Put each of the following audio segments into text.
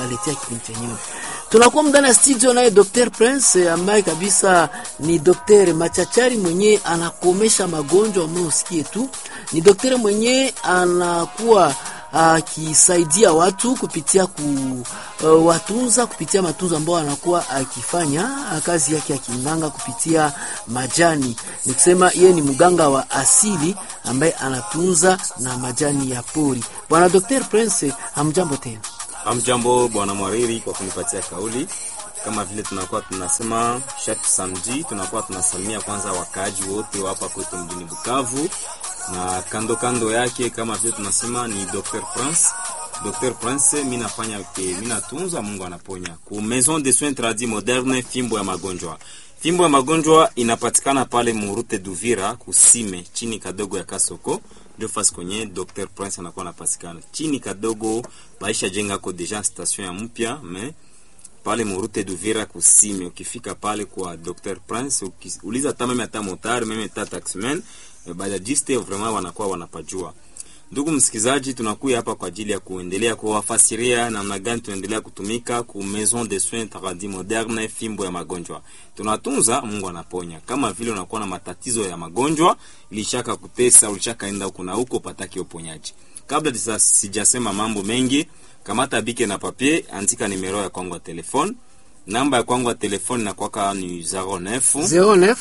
tutawaletea kipindi chenyewe. Tunakuwa ndani ya studio naye Dr. Prince ambaye kabisa ni daktari machachari mwenye anakomesha magonjwa ambayo usikie tu. Ni daktari mwenye anakuwa akisaidia watu kupitia ku uh, watunza kupitia matunzo ambayo anakuwa akifanya kazi yake ya kinganga kupitia majani. Ni kusema yeye ni mganga wa asili ambaye anatunza na majani ya pori. Bwana Dr. Prince, hamjambo tena. Hamjambo bwana Mwariri kwa kunipatia kauli. Kama vile tunakuwa tunasema chaque samedi, tunakuwa tunasalimia kwanza wakaaji wote wa hapa kwetu mjini Bukavu na kando kando yake, kama vile tunasema ni Dr. Prince. Dr. Prince, mimi nafanya mimi natunza, Mungu anaponya. Ku Maison de Soins Tradis Moderne, fimbo ya magonjwa. Fimbo ya magonjwa inapatikana pale Murute Duvira, kusime chini kadogo ya Kasoko ndio fasi kwenye Dr. Prince anakuwa anapatikana chini kadogo, baisha jenga ko deja station ya mpya me pale Murute Duvira kusime. Ukifika pale kwa Dr. Prince uliza hata meme hata motari meme hata taximan bajajiste vraiment wanakuwa wanapajua. Ndugu msikizaji, tunakuja hapa kwa ajili ya kuendelea kuwafasiria namna gani tunaendelea kutumika ku Maison de Soins Tradis Moderne, fimbo ya magonjwa. Tunatunza, Mungu anaponya. Kama vile unakuwa na matatizo ya magonjwa, ilishaka kutesa, ulishaka enda huko na huko, pataki uponyaji. Kabla sasa sijasema mambo mengi, kamata bike na papier, andika nimero ya kwangu ya telefone. Namba ya kwangu ya telefone na kwaka ni 09 09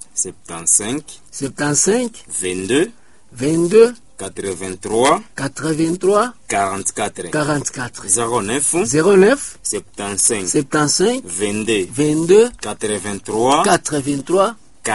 75 75 22 22 83 83 44 44 09 09 75 75 22 22 83 83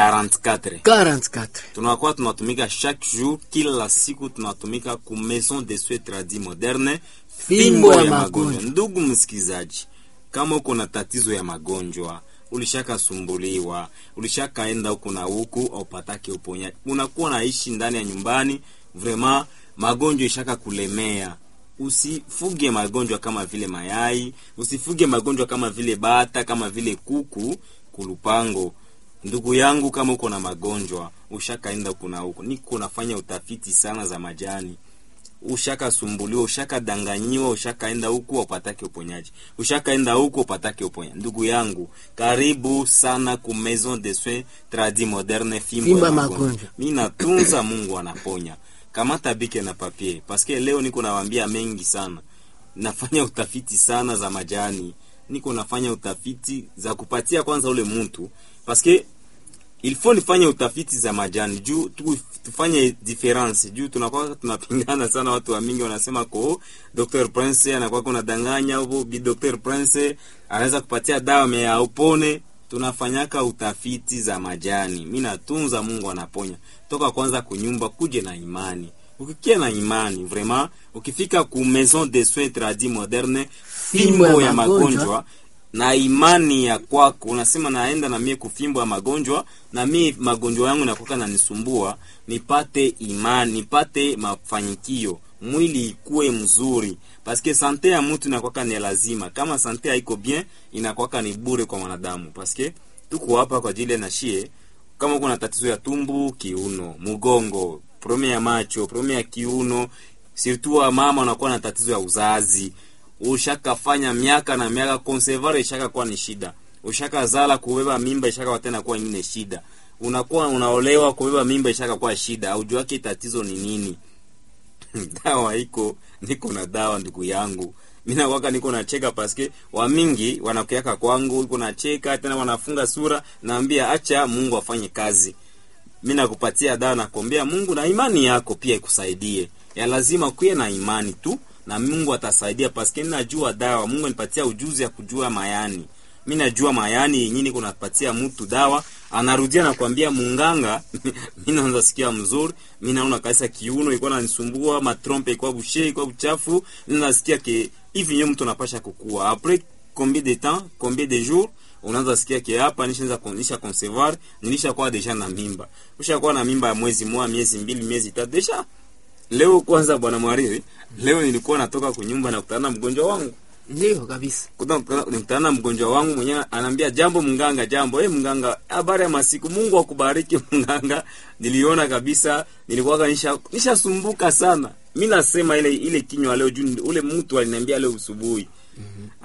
44 44 tunakuwa tunatumika chaque jour, kila siku tunatumika ku Maison de Soins Tradis Moderne, Fimbo ya magonjwa. Ndugu msikizaji, kama uko na tatizo ya magonjwa, ulishakasumbuliwa, ulishakaenda huku na huku, aupatake uponyaji, unakuwa naishi ndani ya nyumbani, vraiment magonjwa ishaka kulemea Usifuge magonjwa kama vile mayai, usifuge magonjwa kama vile bata, kama vile kuku kulupango. Ndugu yangu, kama uko na magonjwa ushakaenda huku na huku, niko nafanya utafiti sana za majani, ushakasumbuliwa, ushakadanganyiwa, ushakaenda huku upatake uponyaji, ushakaenda huku upatake uponyaji. Ndugu yangu, karibu sana ku Maison de Soins Tradis Moderne, fimbo Fimbo ya ya magonjwa. magonjwa. Mimi natunza, Mungu anaponya. Kamata bike na papier, paske leo niko nawaambia mengi sana. Nafanya utafiti sana za majani, niko nafanya utafiti za kupatia kwanza ule mtu, paske il faut nifanye utafiti za majani juu tu, tufanye difference juu tunakuwa tunapingana sana. Watu wa mingi wanasema ko Dr. Prince anakuwa kuna danganya au bi Dr. Prince anaweza kupatia dawa mea upone. Tunafanyaka utafiti za majani, mi natunza, Mungu anaponya. Toka kwanza kunyumba kuje na imani, ukikia na imani vraiment, ukifika ku Maison de Soins Tradis Moderne, fimbo ya magonjwa na imani ya kwako, unasema naenda na mie kufimbo ya magonjwa, na mie magonjwa yangu nakuka nanisumbua, nipate imani, nipate mafanikio, mwili ikuwe mzuri, paske sante ya mtu inakwaka ni lazima. Kama sante haiko bien, inakwaka ni bure kwa mwanadamu, paske tuko hapa kwa ajili ya nashie. Kama uko na tatizo ya tumbu, kiuno, mgongo, probleme ya macho, probleme ya kiuno, surtout wa mama unakuwa na tatizo ya uzazi ushakafanya miaka na miaka konsevare ishaka kuwa ni shida, ushaka zala kubeba mimba ishaka tena kuwa ingine shida, unakuwa unaolewa kubeba mimba ishaka kuwa shida, aujuake tatizo ni nini? dawa iko, niko na dawa ndugu yangu, mimi nakwaka niko nacheka paske wa mingi wanakuaka kwangu, iko nacheka tena wanafunga sura, naambia acha Mungu afanye kazi. Mimi nakupatia dawa, nakwambia Mungu na imani yako pia ikusaidie. Ya lazima kuwe na imani tu na Mungu atasaidia, paske najua dawa. Mungu anipatia ujuzi ya kujua mayani, mi najua mayani yenyewe, niko napatia mtu dawa, anarudia nakwambia munganga mi naanza sikia mzuri, mi naona kabisa kiuno ilikuwa nanisumbua, matrompe ilikuwa bushe, ilikuwa buchafu, nasikia ke hivi nyo mtu anapasha kukua apres combien de temps combien de jours unaanza sikia ke hapa nishaanza kunisha concevoir nilishakuwa deja na mimba, ushakuwa na mimba ya mwezi mmoja, miezi mbili, miezi tatu deja Leo kwanza, bwana Mwariri, leo nilikuwa natoka kunyumba na kutana na mgonjwa wangu, Ndio kabisa. nikutana na mgonjwa wangu mwenyewe, anaambia jambo mnganga, jambo eh, mnganga, habari ya masiku, Mungu akubariki mnganga. Niliona kabisa nilikuwa nisha nishasumbuka sana. Mimi nasema ile ile kinywa leo juu ule mtu aliniambia leo usubuhi.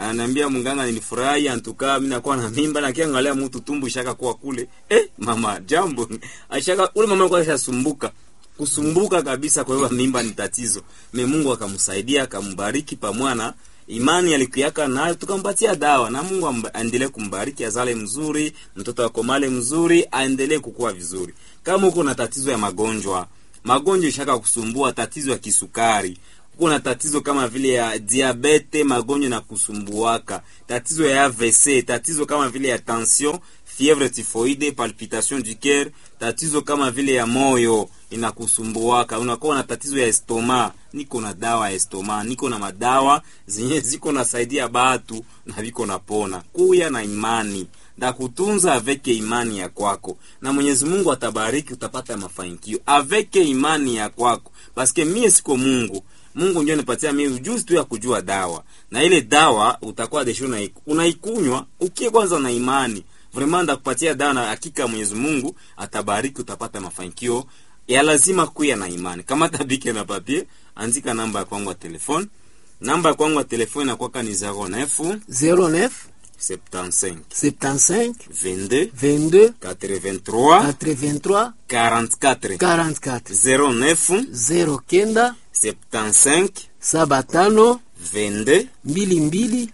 ananiambia mganga, nilifurahi antukaa, mimi nakuwa na mimba na kiangalia mtu tumbu ishaka kuwa kule. Eh, mama jambo ashaka ule mama alikuwa ashasumbuka kusumbuka kabisa, kwa hiyo mimba ni tatizo. Me Mungu akamsaidia akambariki pamwana imani alikuyaka nayo, tukampatia dawa na Mungu amba- aendelee kumbariki, azale mzuri, mtoto akomale mzuri, aendelee kukua vizuri. Kama uko na tatizo ya magonjwa, magonjwa ishaka kusumbua, tatizo ya kisukari, uko na tatizo kama vile ya diabete, magonjwa na kusumbuaka, tatizo ya AVC, tatizo kama vile ya tension, fièvre typhoide, palpitation du cœur, tatizo kama vile ya moyo inakusumbuaka, unakuwa na tatizo ya estoma, niko na dawa ya estoma, niko na madawa zenye ziko nasaidia batu na viko napona. Kuya na imani ndakutunza aveke imani ya kwako, na Mwenyezi Mungu atabariki, utapata mafanikio aveke imani ya kwako, paske mie siko Mungu. Mungu ndio nipatia mimi ujuzi tu ya kujua dawa, na ile dawa utakuwa desho unaiku- unaikunywa ukie kwanza na imani vraiment ndakupatia dawa na hakika Mwenyezi Mungu atabariki, utapata mafanikio ya lazima kuya na imani. Kama tabike na papier, andika namba ya kwangu ya telefone. Namba ya kwangu ya telefone inakuwa ni 09 09 75 75 22 22 83 83 44 44 09 09 75 saba tano 22 mbili mbili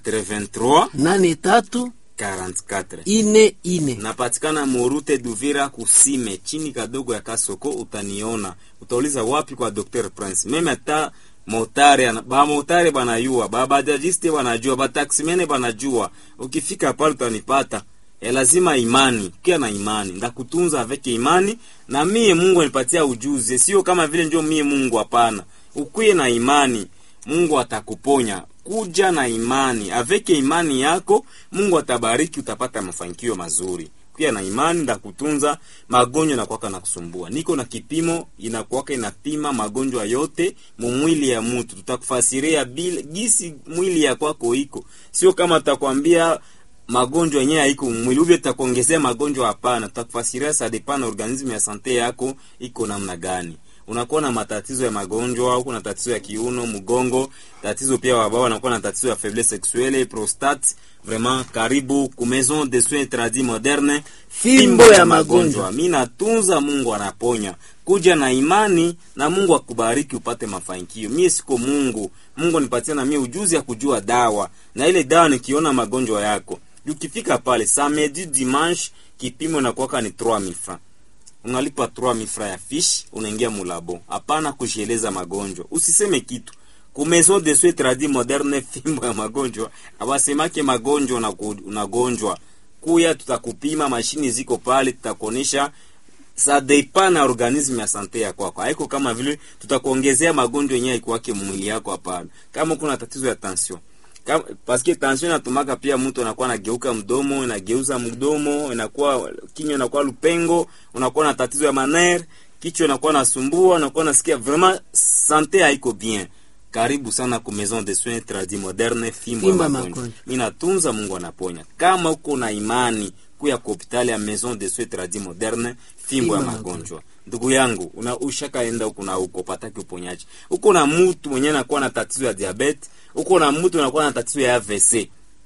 83 nane tatu 44 ine ine napatikana Morute Duvira kusime chini kadogo ya Kasoko, utaniona. Utauliza wapi? Kwa Dr Prince. Meme hata motare ana- ba motare banayua, ba bajajiste banajua, ba taksimene banajua. Ukifika pale utanipata. E, lazima imani, kia na imani, ndakutunza aveke imani, na mie Mungu anipatia ujuzi, sio kama vile ndio mie Mungu, hapana. Ukuye na imani, Mungu atakuponya. Kuja na imani, aveke imani yako, Mungu atabariki, utapata mafanikio mazuri. Kuya na imani, ndakutunza magonjwa nakwaka na kusumbua. Niko na kipimo inakwaka inapima magonjwa yote mumwili ya mtu, tutakufasiria bila gisi mwili ya kwako iko, sio kama tutakwambia magonjwa yenyewe haiko mwili uvyo tutakuongezea magonjwa hapana tutakufasiria sa depend na organisme ya sante yako iko namna gani unakuwa na matatizo ya magonjwa au kuna tatizo ya kiuno mgongo tatizo pia wabao wanakuwa na tatizo ya faiblesse sexuelle prostate vraiment karibu ku maison de soins tradis moderne Fimbo ya magonjwa. mi natunza mungu anaponya kuja na imani na mungu akubariki upate mafanikio mie siko mungu mungu nipatia na mie ujuzi ya kujua dawa na ile dawa nikiona magonjwa yako ukifika pale samedi dimanche kipimo nakuwaka ni 3000 francs unalipa 3000 francs ya fish unaingia mulabo hapana kujieleza magonjwa usiseme kitu ku maison de soins tradis moderne fimbo ya magonjwa awasemake magonjwa unaku- unagonjwa kuya tutakupima mashini ziko pale tutakuonesha sa depend na organisme ya sante ya kwako haiko kama vile tutakuongezea magonjwa yenyewe ikuwake mwili yako hapana kama kuna tatizo ya tension kama paske tension inatumaka pia mtu anakuwa anageuka mdomo inageuza mdomo inakuwa kinywa inakuwa lupengo unakuwa na tatizo ya maner kichwa inakuwa nasumbua unakuwa nasikia vraiment sante haiko bien karibu sana ku maison de soins tradis moderne fimbo ya Fimbo ya magonjwa magonjwa. mi natunza mungu anaponya kama uko na imani kuya ku hopitali ya maison de soins tradis moderne fimbo ya Fimbo ya magonjwa ndugu yangu una ushakaenda huko na huko pataki uponyaji uko na mtu mwenye anakuwa na tatizo ya diabete uko na mtu anakuwa na tatizo ya AVC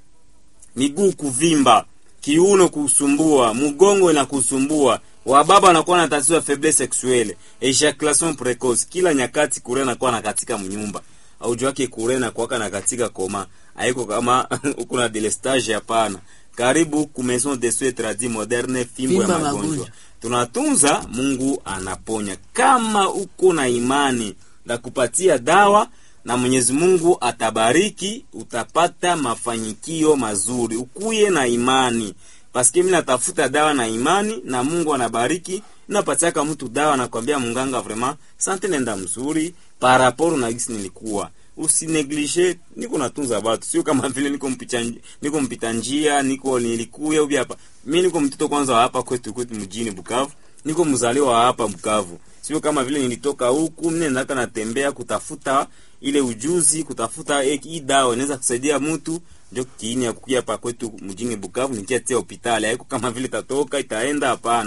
miguu kuvimba kiuno kusumbua mgongo inakusumbua wababa wanakuwa na tatizo ya faiblesse sexuelle ejaculation precoce kila nyakati kure nakuwa na katika mnyumba aujua wake kure na kuwaka na katika koma haiko kama uko na delestage hapana karibu ku maison de soins tradis moderne fimbo ya Fimbo ya magonjwa magonjwa. tunatunza mungu anaponya kama uko na imani na kupatia dawa na mwenyezi mungu atabariki utapata mafanikio mazuri ukuye na imani paske mi natafuta dawa na imani na mungu anabariki napatiaka mtu dawa nakwambia munganga vraiment sante nenda mzuri paraporo na gisi nilikuwa usineglige niko natunza batu sio kama vile niko mpita niko mpita njia niko nilikuya ubi hapa mi niko mtoto kwanza wa hapa kwetu kwetu mjini Bukavu niko mzaliwa wa hapa Bukavu sio kama vile nilitoka huku mimi nataka natembea kutafuta ile ujuzi kutafuta eh, hii dawa inaweza kusaidia mtu ndio kiini ya kukia hapa kwetu mjini Bukavu nikiatia hospitali haiko kama vile tatoka itaenda hapana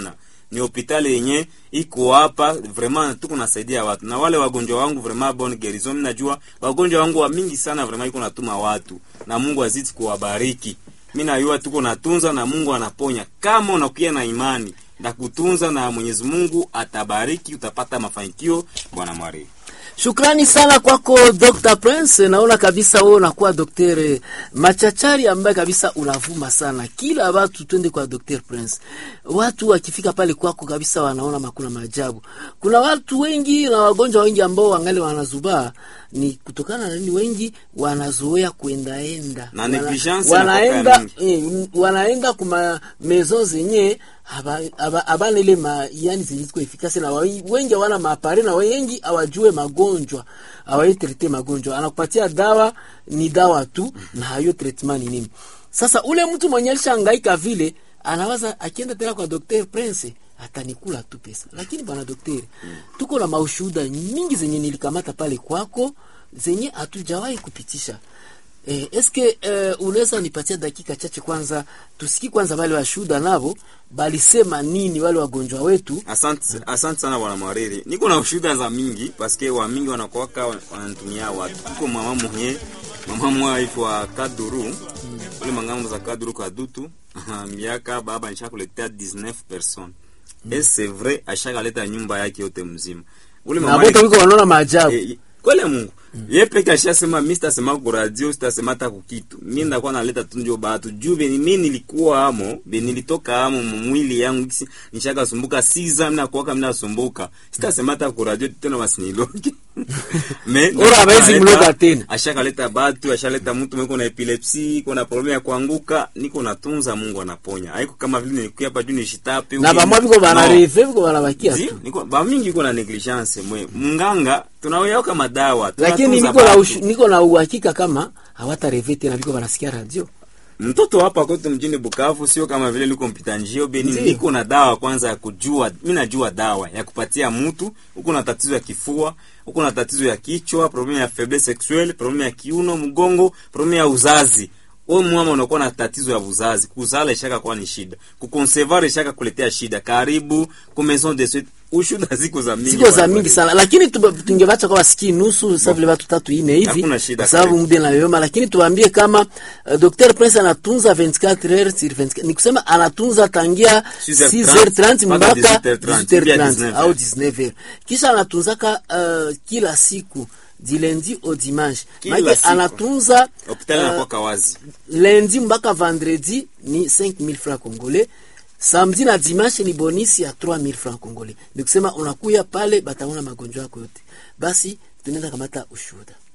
ni hospitali yenye iko hapa vraiment tuko nasaidia watu na wale wagonjwa wangu vraiment bonne guérison mimi najua wagonjwa wangu wa mingi sana vraiment iko natuma watu na Mungu azidi kuwabariki mimi najua tuko natunza na Mungu anaponya kama unakuwa na imani na kutunza na Mwenyezi Mungu atabariki utapata mafanikio bwana Mwari Shukrani sana kwako Dr. Prince. Naona kabisa wewe unakuwa daktari machachari ambaye kabisa unavuma sana. Kila watu twende kwa Dr. Prince. Watu wakifika pale kwako kabisa wanaona makuna maajabu. Kuna watu wengi na wagonjwa wengi ambao wangali wanazubaa ni kutokana na nini? Wengi wanazoea kuendaenda Na negligence wanaenda inakuwa eh, wanaenda kuma maison zenye haba- haba- habana ile ma yani zenye ziko efikasi na wa- wengi hawana maapare na wengi hawajue magonjwa hawaitrete magonjwa anakupatia dawa ni dawa tu na hayo treatment ni nini sasa ule mtu mwenye alishangaika vile anawaza akienda tena kwa Dr. Prince atanikula tu pesa lakini bwana daktari tuko na maushuhuda mingi zenye nilikamata pale kwako zenye hatujawahi kupitisha Eh, eske eh, unaweza nipatia dakika chache kwanza tusiki kwanza wale washuhuda navo balisema nini wale wagonjwa wetu Asante, asante sana bwana Mwariri. Niko na ushuhuda za mingi paske wa mingi wanakuwaka wananitumia watu. Kuko mama mwenye mama mwa aitwa Kaduru. Ule mangambo za Kaduru Kadutu. Miaka baba nishakuletea 19 personnes. Et c'est vrai ashakaleta nyumba yake yote mzima. Ule na mama wote wiko wanaona maajabu Eh, kwele Mungu ye peke ashasema mi sitasema ku radio sitasema hata kukitu mi ndakuwa naleta tu njo batu juu beni mi nilikuwa amo beni nilitoka amo mwili yangu kisi nishaka sumbuka siza mina kuwaka mina sumbuka sitasema hata ku radio tena wasiniloge me Ora hawezi ashakaleta- mloga tena. ashakaleta batu ashaleta mtu mweko na epilepsi iko na problemu ya kuanguka niko natunza Mungu anaponya haiko kama vile nilikuwa hapa juu nishitape na uki- bamwa biko No. banareve biko banabakia Zi, tu niko ba mingi iko na negligence mwe munganga tunaweka madawa lakini tunatunza niko na batu. ushu- niko na uhakika kama hawatareve tena biko banasikia radio mtoto hapa kwetu mjini Bukavu sio kama vile liko mpita njio beni, Ndiyo. niko na dawa kwanza ya kujua. Mimi najua dawa ya kupatia mtu uko na tatizo ya kifua, uko na tatizo ya kichwa, problemu ya faiblesse sexuelle, problemu ya kiuno, mgongo, problemu ya uzazi. Wewe mama unakuwa na tatizo ya uzazi, kuzala ishaka kuwa ni shida, kuconcevoir ishaka kuletea shida. Karibu ku maison de suite, ushuda ziko za mingi, ziko za bwana. mingi sana lakini tuba- tungebacha kwa wasiki nusu sasa vile watu tatu ine hivi Hakuna shida, kwa sababu karibu. muda inayoyoma lakini tuwaambie kama uh, Dr. Prince anatunza 24 heures sur 24 ni kusema anatunza tangia 6h30 6h30 mpaka mpaka 18h30, 18h30 au 19h. 19h kisha anatunzaka uh, kila siku du lundi au dimanche Kila Maana siku. anatunza Hospitali uh, inakuwa kawazi. lundi mpaka vendredi ni 5000 francs congolais samedi na dimanche ni bonisi ya 3000 francs congolais ni kusema unakuya pale bataona magonjwa yako yote basi tunaenda kamata ushuhuda